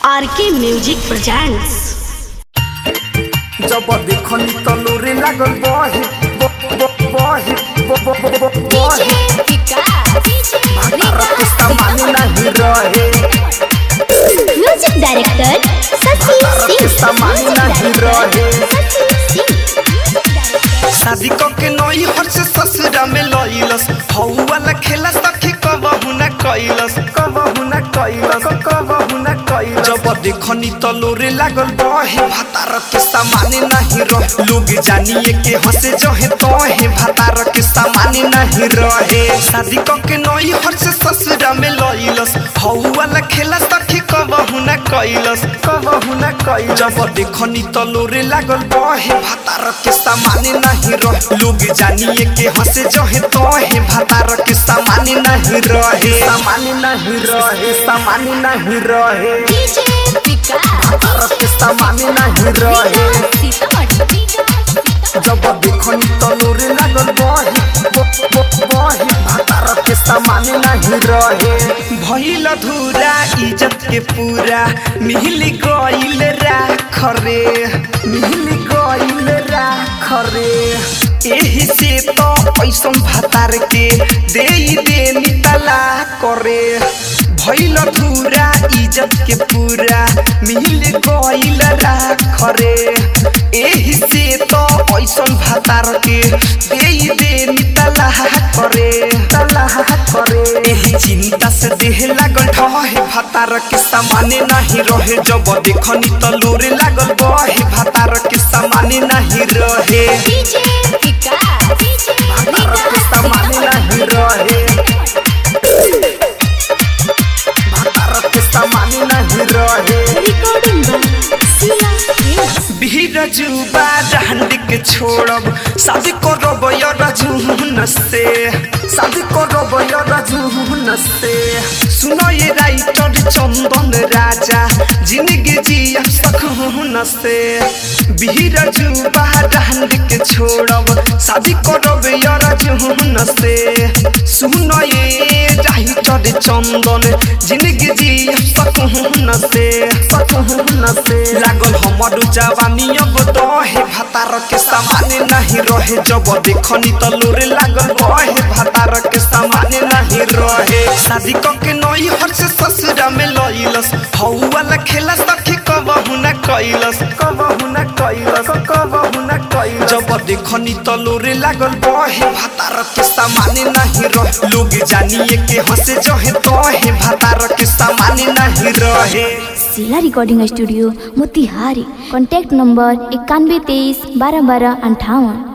RK music presents जब देखनी तलोरे लागल बहे ब- ब- बहे ब- ब- ब- ब- बहे भातार के सामान नहीं रहे म्यूजिक डायरेक्टर शशि भातार के सिंह सामान नहीं रहे शशि शादी क के नई हर से ससुरा में लइलस हौ वाला खेला सखी कबहु न कइलस कबहु न कइलस कबहु न कइलस जब देखनी तलोरे लागल बहे भातार के सामान नहीं रहे लोग जानिए के हंसे जहे तहे भातार के सामान नहीं रहे शादी क के नई हर से ससुरा में लइलस हौ वाला खेला सखी कबहु न कइलस कबहु न कइलस जब देखनी तलोरे लागल बहे भातार के सामान नहीं रहे लोग जानिए के हंसे जहे तहे भातार के सामान नहीं रहे सामान नहीं रहे सामान नहीं रहे डीजे विकास भातार के सामान नहीं रहे सीतामढ़ी जब देखनी तलोरे लागल बहे ब- ब- बहे भातार के सामान नहीं रहे भइल धूरा इज्जत के पूरा मिल गइल राख रे मिल गइल राख रे एही से तो ऐसन भातार के दे दे नितला करे भइल धूरा इज्जत के पूरा मिल गइल राख रे एही से तो ऐसन भातार के दे दे नितला करे तला करे एही चिंता से देह लागल ढहे भातार के सामाने नहीं रहे जब देखनी तलोरे लागल बहे भातार के सामाने नहीं रहे डीजे विकास भातार के सामाने नहीं रहे भातार के सामाने नहीं रहे रिकॉर्डिंग सिला भीड़ जुबा डांड के छोड़ब शादी करब रजून से शादी करब रजून से सुनो ये राइटर चंदन राजा जिंदगी जिया सकून से भीड़ जुबा डांड के छोड़ब शादी करब रजून से सुनो ये राइटर चंदन जिंदगी जिया सकून से सकून से लागल हमर जवानी अब दहे भातार के सामाने नहीं रहे जब देखनी तलोरे लागल बहे भातार के सामाने नहीं रहे शादी क के नई हर से ससुरा में लइलस हौ वाला खेला सखी कबहु न कइलस कबहु न कइलस कबहु न कइलस जब देखनी तलोरे लागल बहे भातार के सामाने नहीं रहे लोग जानिए के हंसे जहे तहे भातार के सामाने नहीं रहे सिला recording studio Motihari contact number इक्यानवे तेईस बारह बारह अंठावन